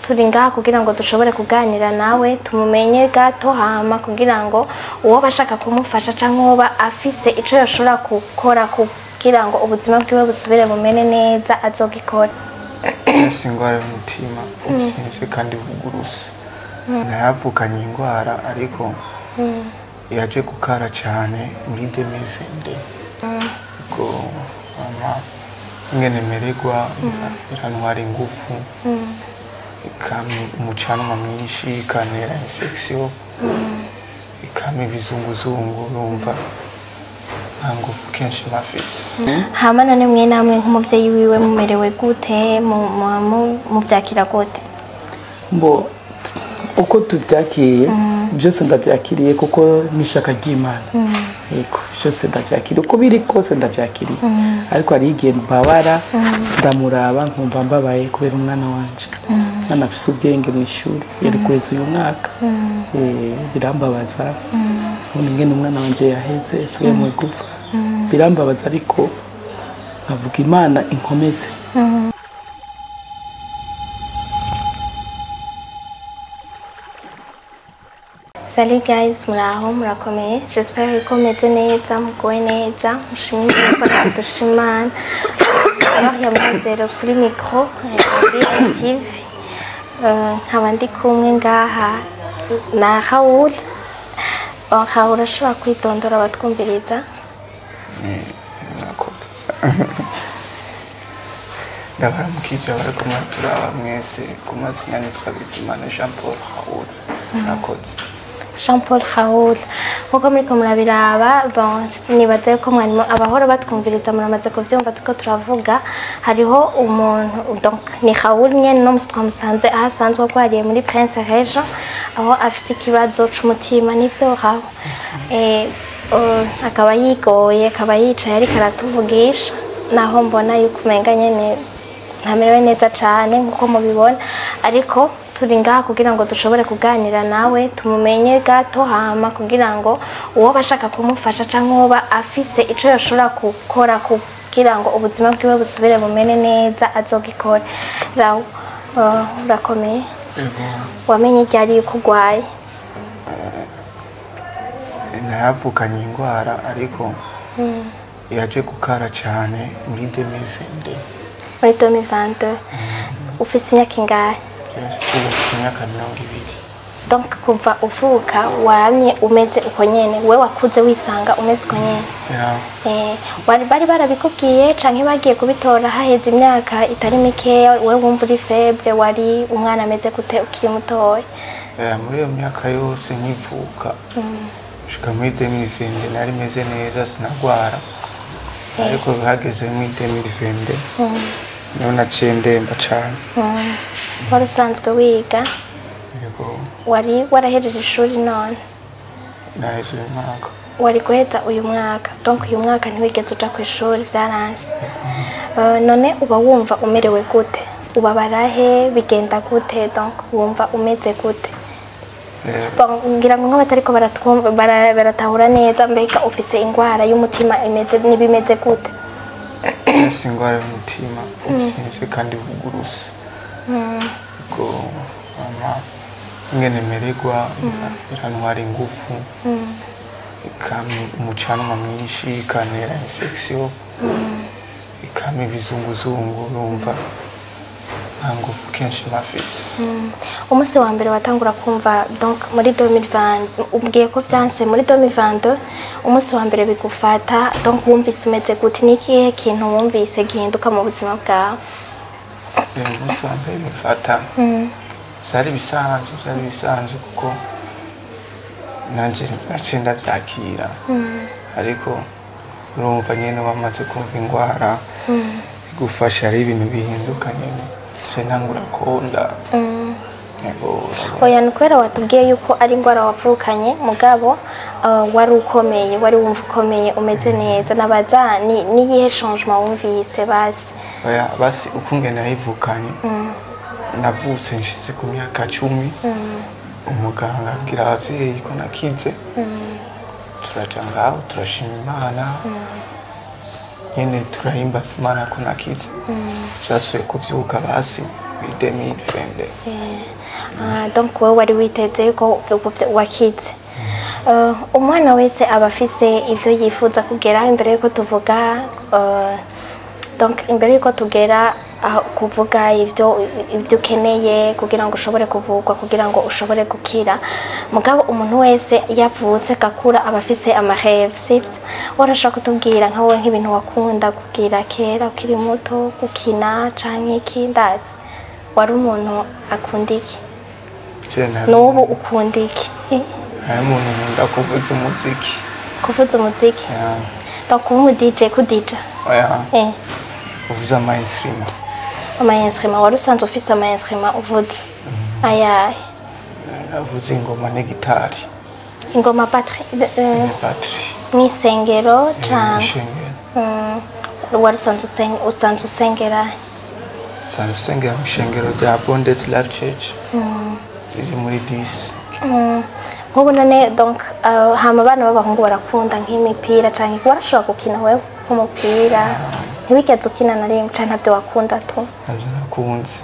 turi ngaha kugira ngo dushobore kuganira nawe tumumenye gato hama kugira ngo uwo bashaka kumufasha cyangwa uwo ba afise icyo yashobora gukora kugira ngo ubuzima bwiwe busubire bumene neza azogikora yafise ingwara y'umutima uvyimvye kandi buguruse naravukanye iyi ndwara ariko yaje gukara cyane muri 2020 ubwo mama ingene mererwa irantwara ingufu ikama umucanwa mwinshi ikantera infection ikama ibizunguzungu numva nta ngufu kenshi mafise hama none mwe namwe nk'umuvyeyi wiwe mumerewe gute mu- mu- mu- muvyakira gute mbo uko tubyakiye byose ndabyakiriye kuko n'ishaka ry'imana yego byose ndabyakiriye uko biri kose ndabyakiriye ariko hari igihe mbabara ndamuraba nkumva mbabaye kubera umwana wanje umwana afise ubwenge mu ishuri yari kweza uyu mwaka Eh, birambabaza ubundi ngene umwana wanje yaheze sigaye mu gufa birambabaza ariko nkavuga imana inkomeze Salut guys, muraho murakomeye j'espère ko meze neza mugowe neza mushimire gukora dushimana alors ya mwazero kuri micro eh, TV Eh, nkaba ndi kumwe ngaha na Raoul Oh, Raoul ashobora kwitondora abatwumviriza murakoze ndabaramukije bariko muraturaba mwese ku mazina nitwa bizimana jean paul haul murakoze Jean Paul Raoul nkuko muriko murabiraba bon nibaza yuko mwarimu abahora batwumviriza muramaze kuvyumva tuko turavuga hariho umuntu donc ni Raoul nyene no musi twamusanze aho asanzwe arwariye muri Prince Regent aho afite ikibazo c'umutima nivyo Raoul eh, uh, akaba yigoye akaba yicaye ariko aratuvugisha naho mbona yuko umenga nyene ntamerewe neza cyane nk'uko mubibona ariko turi ngaha kugira ngo dushobore kuganira nawe tumumenye gato hama kugira ngo uwo bashaka kumufasha cyangwa uwo ba afise icyo yashobora gukora kugira ngo ubuzima bwiwe busubire bumene neza azogikore rawo uh, urakomeye ego wamenye ryari yuko urwaye naravukanye iyi ndwara ariko yaje gukara cyane muri 2020 muri 2022 ufise imyaka ingahe ubu mfite imyaka mirongo ibiri donc kuva uvuka waramye umeze uko nyene we wakuze wisanga umeze uko nyene Ya, Eh, wari bari barabikubwiye canke bagiye kubitora haheze imyaka itari mikeya we wumva uri feble wari umwana ameze gute ukiri mutoya ya, muri iyo myaka yose nkivuka gushika muri 2020 nari meze neza sinagwara ariko hageze muri 2020 niho naciye ndemba cane Mm. wari usanzwe wiga yego wari warahejeje ishuri none naheze uyu mwaka wari guheza uyu mwaka donc uyu mwaka ntiwigeze uja ku ishuri vyaranse Eh, none uba wumva umerewe gute ubabara he bigenda gute donc wumva umeze gute Eh, Bon, ngira ngo nk'abatariko baratwumva bara- baratahura neza mbega ufise ingwara y'umutima imeze n'ibimeze gute nafise ingwara y'umutima uvyimvye kandi buguruse ubwo mama ingene mererwa irantwara ingufu ikama umucanwa mwinshi ikantera infection ikama ibizunguzungu numva nta ngufu kenshi mafise umunsi wa mbere watangura kumva donc muri 2020 ubwiye ko vyanse muri 2022 umunsi wa mbere bigufata donc wumvise umeze gute ni ikihe kintu wumvise gihinduka mu buzima bwawe uyu munsi wa mbere bifata vyari bisanzwe vyari bisanzwe kuko nanje naciye ndavyakira ariko urumva nyene wamaze kumva ingwara igufasha ari ibintu bihinduka nyene nce ntangura konda yego urabona. oya ni kubera watubwiye yuko ari ingwara wavukanye mugabo uh, wari ukomeye wari wumva ukomeye umeze neza nabaza ni niyihe changement wumvise basi oya basi ukungene nayivukanye navutse nshize ku myaka cumi umuganga abwira abavyeyi ko nakize turaja ngaho turashima imana nyene turahimbaza imana ko nakize vyasubiye kuvyuka basi muri 2022 Ah, donc wowe wari witeze yuko ubwo byo- wakize Eh, umwana wese aba afise ivyo yifuza kugera imbere yuko tuvuga eh, donc imbere yuko tugera aho kuvuga ivyo ivyo ukeneye kugira ngo ushobore kuvugwa kugira ngo ushobore gukira mugabo umuntu wese yavutse gakura aba afise amareve sivyo warashaka kutubwira nka wowe nk'ibintu wakunda kugira kera ukiri muto gukina canke iki ndazi wari umuntu akunda iki Je nari n'ubu ukunda iki Eh, nari umuntu nkunda kuvuza umuziki kuvuza umuziki Ya, donc kuba umu DJ kudija oya eh kuvuza ama instrument ama instrument wari usanzwe ufise ama instrument uvuza ayahe navuza ingoma n'igitari ingoma batterie ne battery mw'isengero canke ishengero Mm, wari usanzwe usen- usanzwe usengera sanzwe usengera mu ishengero rya Bondets Life Church riri muri 10 nk'ubu none donc uh, hama abana b'abahungu barakunda nk'imipira canke warashobora gukina wewe nk'umupira ntiwigeze ukina na rimwe canke ntavyo wakunda tu navyo nakunze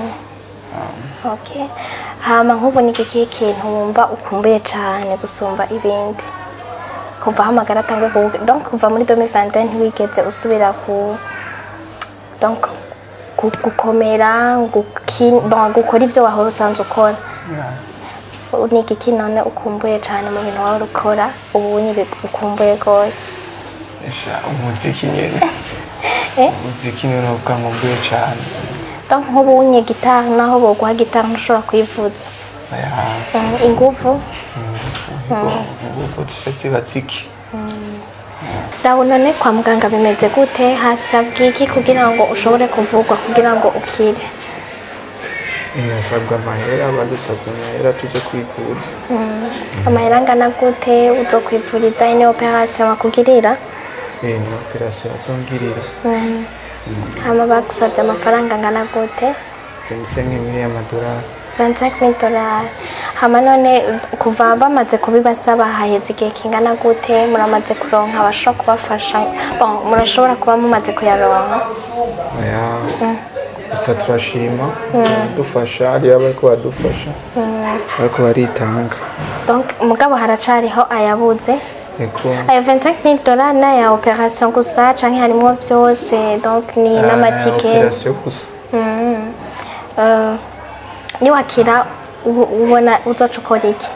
okay hama nk'ubu ni ikihe kintu wumva ukumbuye cane gusumba ibindi kuva aho amagara atanguye kuvuga donc kuva muri 2021 ntiwigeze usubira ku donc gu- gukomera guki- bon, gukora ivyo wahora usanzwe ukora Ya, ni igiki none ukumbuye cane mu bintu wahora ukora ubu nyine ukumbuye rwose esha umuziki nyene Eh? umuziki niwo novuga nkumbuye cane donc nk'ubu unye gitari naho boguha gitari ntushobora kuyivuza oya Mm, inguvu inguvu zica ziba ziki Rabu none kwa muganga bimeze gute hasabwa iki kugira ngo ushobore kuvugwa kugira ngo ukire hasabwa amahera badusabwa amahera tuje kwivuza amahera angana gute uzokwivuriza ini operation bakugirira Eh, ni operasiyo bazongirira hama bagusabye amafaranga angana gute venise nk'imwe y'amadolari 25 dollars hama none kuva bamaze kubibasaba haheze igihe kingana gute muramaze kuronka abashobora kubafasha bon murashobora kuba mumaze kuyaronka oya gusa turashima baradufasha hariya bariko badufasha bariko baritanga donc mugabo haracariho ayabuze eko ayo 25 dollars ni aya operation gusa canke harimwo vyose donc ni n'amatike operasiyo gusa Mm. Eh, niwakira ubu- ubona uzoca ukora iki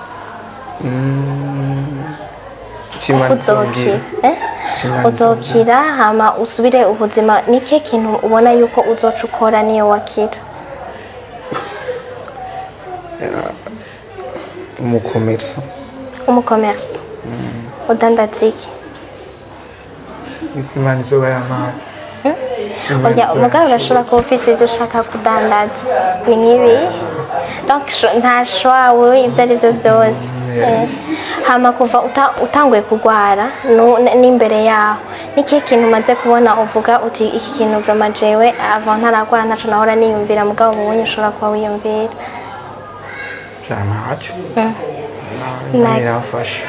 kimana uzokira izongera eh? Kimana uzokira hama usubire ubuzima ni ikihe kintu ubona yuko uzoca ukora niyo wakira umukomersa umukomersi udandaza iki ivyo imana izoba yampaye oya umugabo urashobora kuba ufise ivyo ushaka kudandaza ni nk'ibi donc sho- nta shwawe ibyo ari byo byose Eh, hama kuva uta- utanguye kurwara nu- n- n'imbere yaho n'ikihe kintu umaze kubona uvuga uti iki kintu vraiment jewe avant ntaragwara ntaco nahora niyumvira mugabo ubunye ushobora kuba wiyumvira vyantacyo Na- irafasha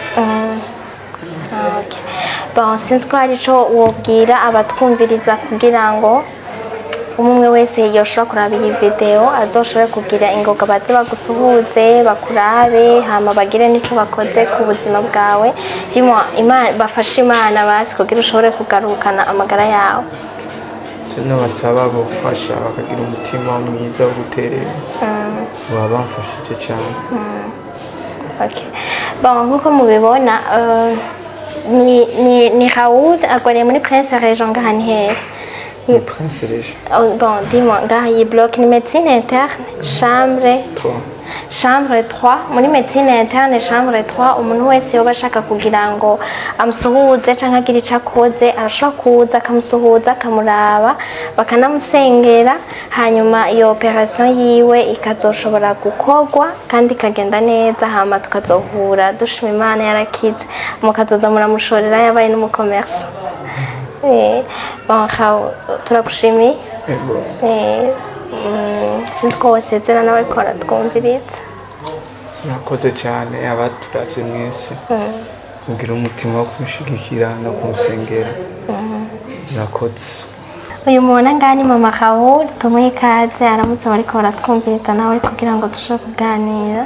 Okay. Bon, sinzi ko hari ico wobwira abatwumviriza kugira ngo umwe wese yoshobora kuraba iyi video azoshobore kugira ingoga baze bagusuhuze bakurabe hama bagire n'ico bakoze ku buzima bwawe Dis-moi, Imana bafashe imana basi kugira ushobore kugarukana amagara yawe kino basaba gufasha bakagira umutima mwiza wo guterera baba bamfashije cyane Okay. Bon, nk'uko mubibona euh, ni, ni, ni Raoul agwariye muri Prince Regent ngaha ni hehe ni prince reje Oh, bon, dis-moi, ngaha iyi bloc ni médecine interne, chambre, twa chambre 3. Muri médecine interne, chambre 3, umuntu wese yoba ashaka kugira ngo amusuhuze canke agire ico akoze, arashobora kuza akamusuhuza akamuraba, bakanamusengera, hanyuma iyo operation yiwe ikazoshobora gukorwa kandi ikagenda neza, hama tukazohura dushima Imana yarakize, mukazoza muramushorera yabaye n'umucommerce. Eh, bon, Raoul, turagushimiye. ego Eh, mm, sinzi ko wasezera nawe ko aratwumviriza murakoze cyane abaturavye mwese mugira umutima wo kumushigikira no kumusengera murakoze uyu muntu ngaha ni mama Raoul tumuhe ikaze aramutse bariko baratwumviriza nawe kugira ngo dushobore kuganira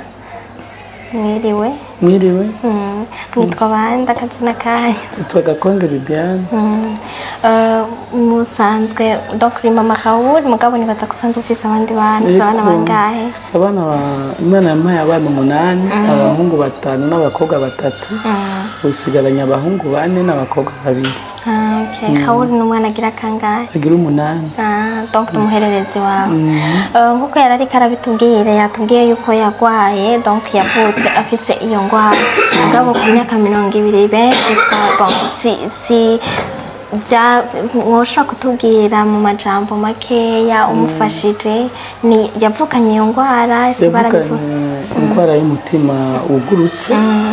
mwiriwe mwiriwe Mm, mwitwa bande akazina kanyu tutwa gakonge bibiane Mm, eh, musanzwe donc uri mama Raoul mugabo nibaza gusanzwe ufise abandi bana ufise abana bangahe Ufise abana ba- imana yampaye abana umunani abahungu batanu n'abakobwa batatu usigaranye abahungu bane n'abakobwa babiri Ah, okay. Raoul ni umwana agira kangahe agira umunani Ah, donc ni umuhererezi wawe Eh, nk'uko yari ariko arabitubwira yatubwiye yuko yagwaye donc yavutse afise iyo ngwara mugabo ku myaka mirongo ibiri benshi twa- bon, si si bya mwoshobora kutubwira mu majambo makeya umufashije ni yavukanye iyo ngwara ese yavukanye barabivuga indwara y'umutima wugurutse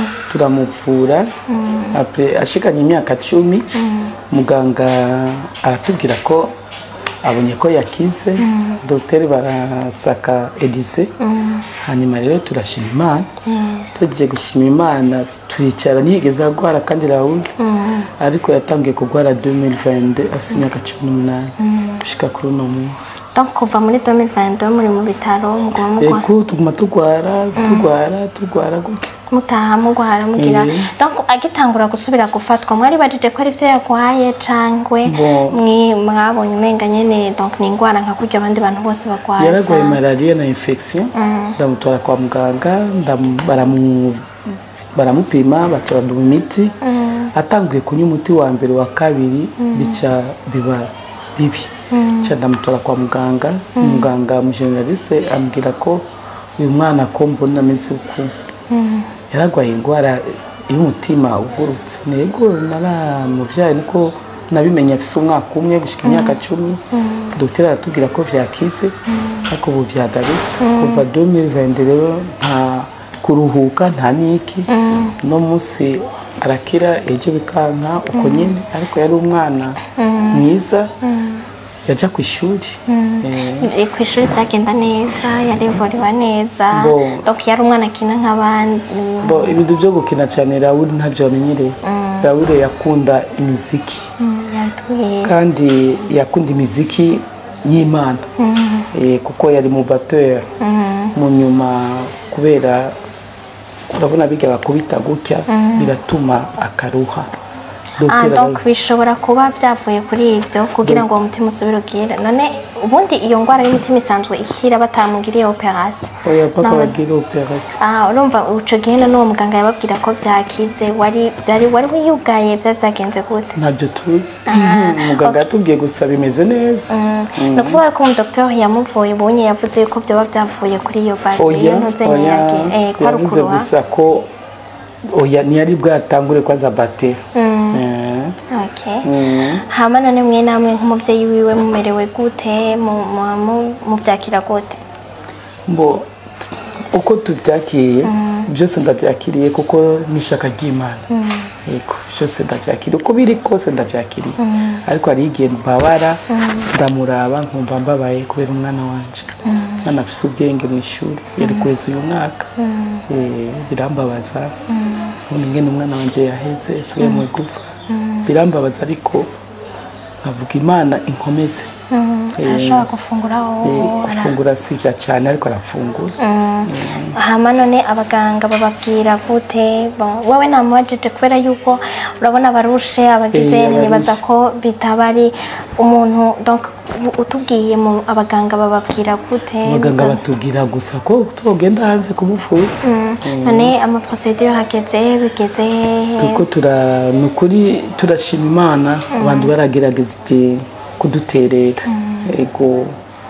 turamuvura apre ashikanye imyaka cumi muganga aratubwira ko abonye ko yakize dogiteri barasaka edize hanyuma rero turashima imana tugiye gushima imana turicara ntiyigeze agwara kandi rawundi ariko yatangiye kugwara 2022 afite imyaka cumi n'umunani gushika kuri uno munsi donc kuva muri 2022 muri mu bitaro muguma mugwa ego tuguma tugwara tugwara tugwara gutyo mutaha mugwara mugira Eh. donc agitangura gusubira gufatwa mwari bajije ko ari byo yagwaye cangwe Bon. mwi mwabonye umenga nyene donc ni ingwara nka kurya abandi bantu bose bagwaza yaragwaye malariya na infection ndamutwara kwa muganga ndamu- baramu- baramupima baca baduha imiti atanguye kunywa umuti wa mbere wa kabiri bica biba bibi ca ndamutwara kwa muganga umuganga umujeneraliste ambwira ko uyu mwana ko mbona ameze uku yaragwaye indwara y'umutima ugurutse nego naramuvyaye niko nabimenye afise umwaka umwe gushika imyaka cumi dogiteri aratubwira ko vyakize ariko ubu vyagarutse kuva 2020 rero nta kuruhuka nta niki no munsi arakira ejo bikanka uko nyene ariko yari umwana mwiza yaja ku ishuri Eh, ku ishuri byagenda neza yarivuriwe neza Bon. donc yari umwana akina nk'abandi bo ibintu byo gukina cyane Raoul ntabyo yamenyereye Raoul yakunda imiziki Mm, yatubwiye kandi yakunda imiziki y'imana Eh, kuko yari mu bateur mu nyuma kubera urabona bijya bakubita gutya biratuma akaruha Ah, Dogiteri donc bishobora kuba byavuye kuri ibyo kugira ngo uwo mutima usubire ugire none ubundi iyo ndwara y'umutima isanzwe ikira batamugiriye operation oya papa Nawe- bagira operation Ah, urumva uco gihe none uwo muganga yababwira ko byakize wari byari wari wiyugaye byari byagenze gute ntabyo tuzi umuganga yatubwiye gusa bimeze neza ni ukuvuga ko umudokiteri yamuvuye ubonye yavuze yuko byoba byavuye kuri iyo bari oya iyo ntuze oya ntiyagiye eh, ko ari yavuze ukuruha gusa ko oya ntiyari bwatangure kwanza bateri Eh, Okay. hama none mwe namwe nk'umuvyeyi wiwe mumerewe gute mu- mu- mu- muvyakira gute mbo uko tubyakiriye byose ndabyakiriye kuko n'ishaka ry'imana yego byose ndabyakiriye uko biri kose ndabyakiriye ariko hari igihe mbabara ndamuraba nkumva mbabaye kubera umwana wanje umwana afise ubwenge mu ishuri yari kweza uyu mwaka Eh, birambabaza ubundi ngene umwana wanje yaheze asigaye mu igufa birambabaza ariko nkavuga imana inkomeze Eh, arashobora gufungura eh, wowe gufungura sivya cyane ariko arafungura hama none abaganga bababwira gute Bon, wowe namubajije kubera yuko urabona barushe abagize Eh, nibaza abarushe. ko bitaba ari umuntu donc u- utubwiye mu abaganga bababwira gute abaganga Muza- batubwira gusa ko tugenda hanze kumuvuza none amaprocedure hageze bigeze hehe tuko tura ni ukuri turashima imana abantu baragerageje kuduterera ego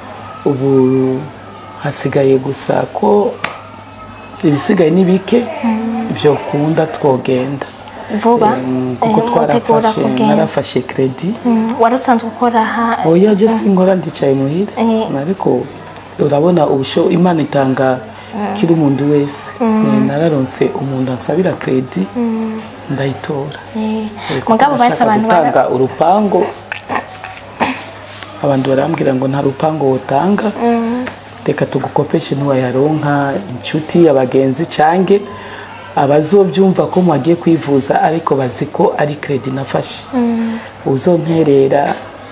ubu hasigaye gusa ko ibisigaye ni bike byokunda twogenda vuba Em, kuko Eh, mutegura twarafashe kugenda. narafashe kredi Mm, wari usanzwe ukora aha oya je sinkora ndicaye muhira Eh. ariko urabona ubusho imana itanga kiri umuntu wese Eh, nararonse umuntu ansabira kredi ndayitora Eh, Eh, kuko mugabo basi nashaka abantu bara- gutanga urupango abantu barambwira ngo nta rupango wotanga reka tugukopeshe ntiwayaronka inshuti abagenzi cange abazobyumva ko mwagiye kwivuza ariko bazi ko ari kredi nafashe uzonterera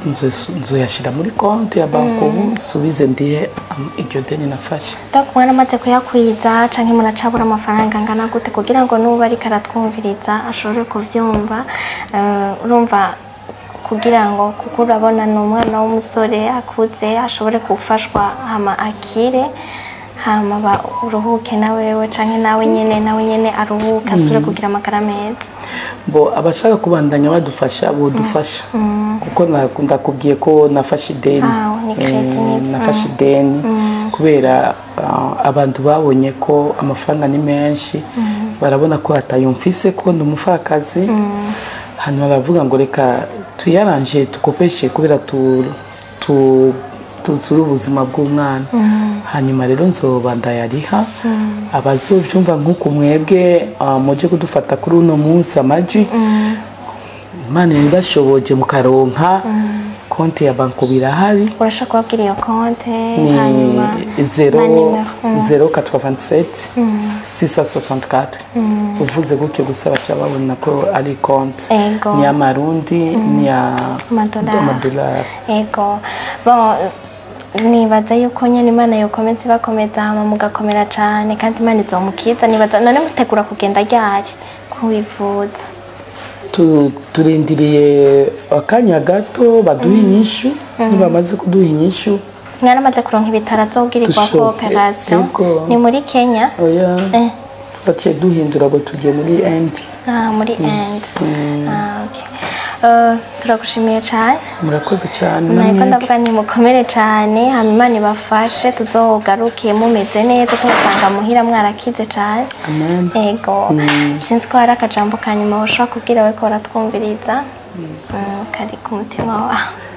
nzo- nzoyashira muri konti ya banki ubu subize ndihe am- iryo deni nafashe donc mwaramaze kuyakwiza canke muracabura amafaranga angana gute kugira ngo nuba ariko aratwumviriza ashobore kuvyumva Eh, urumva kugira ngo kuko urabona ni umwana w'umusore akuze ashobore gufashwa hama akire hama ba- uruhuke na wewe canke nawe nyene nawe nyene aruhuke asubire kugira amagara meza bo abashaka kubandanya badufasha bodufasha kuko na- ndakubwiye ko nafashe ideni Ah, ni credit, Eh, nibyo. nafashe ideni kubera ah, abantu babonye ko amafaranga ni menshi barabona ko hatayumfise ko ndi umupfakazi hanyuma baravuga ngo reka tuyaranje tukopeshe kubera tu, tu, tuzure ubuzima bw'umwana hanyuma rero nzoba ndayariha abazovyumva nk'uku mwebwe ah, muje kudufata kuri uno munsi amaji imana ibashoboje mukaronka konti ya banko birahari urashaka kubabwira iyo konte ni hanyuma na 0 nimero Mm. 087 664 uvuze gutyo gusa baca babona ko ari konti Ego. ni y'amarundi ni ya Amadolari. amadolari Ego. Bon, nibaza yuko nyene imana yokomeza ibakomeza hama mugakomera cane kandi imana izomukiza nibaza none mutegura kugenda ryari kubivuza Tu- turindiriye akanya gato baduha inyishu nibamaze kuduha inyishu mwaramaze kuronka ibitaro azobwirirwa ko Dushoke. operation Ego. ni muri kenya oya Eh. twaciye duhindura ngo tugiye muri endi ah, muri end ah, okay. Uh, turagushimiye cane murakoze cyane nariko namwe ndavuga nti mukomere cane hama imana ibafashe tuzogaruke mumeze neza tubasanga muhira mwarakize cane amen ego sinzi ko hari akajambo ka nyuma ushobora kubwira we ko baratwumviriza Mm, kari ku mutima wawe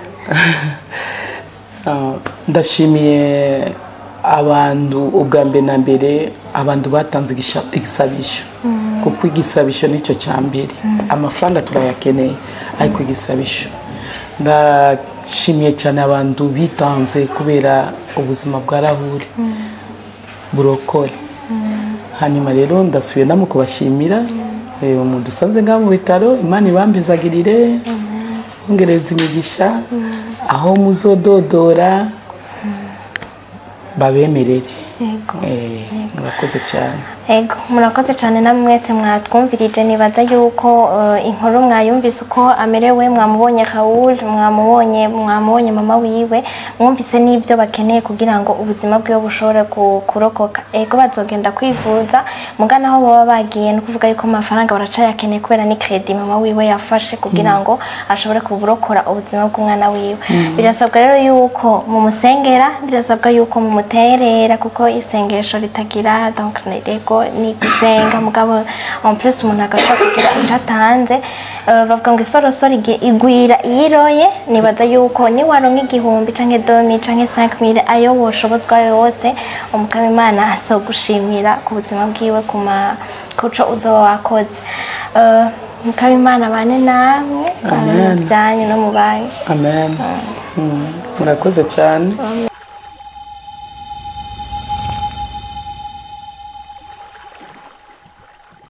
Ah, ndashimiye abantu ubwa mbere na mbere abantu batanze igisha- igisabisho kuko igisabisho nicyo cya mbere amafaranga turayakeneye ariko igisabisho ndashimiye cyane abantu bitanze kubera ubuzima bwa rahuri burokore hanyuma rero ndasubiye ndamo kubashimira Eh, umuntu usanze ngaho mu bitaro imana ibambezagirire bongereza imigisha aho muzododora babemerere ego Eh, murakoze cyane ego murakoze cyane namwe mwese mwatwumvirije nibaza yuko eh, inkuru mwayumvise uko amerewe mwamubonye Raoul mwamubonye mwamubonye mama wiwe mwumvise n'ibyo bakeneye kugira ngo ubuzima bwiwe bushobore ku- kurokoka ego bazogenda kwivuza mugana aho baba bagiye no kuvuga yuko amafaranga baracayakeneye kubera ni credit mama wiwe yafashe kugira ngo ashobore kuburokora ubuzima bw'umwana wiwe birasabwa rero yuko mumusengera birasabwa yuko mumuterera kuko isengesho ritagira donc rego ni gusenga mugabo en plus umuntu agashobora kugira icyo atanze Eh, bavuga ngo isorosoro igi- igwira iyiroye nibaza yuko niwaronka igihumbi canke domi canke 5000 ayo woshobozwa yose umukama imana azogushimira ku buzima bwiwe ku ma kuco uzoba wakoze Eh, umukama imana bane namwe Amen. mu byanyu no mu banyu amen Mm, murakoze cyane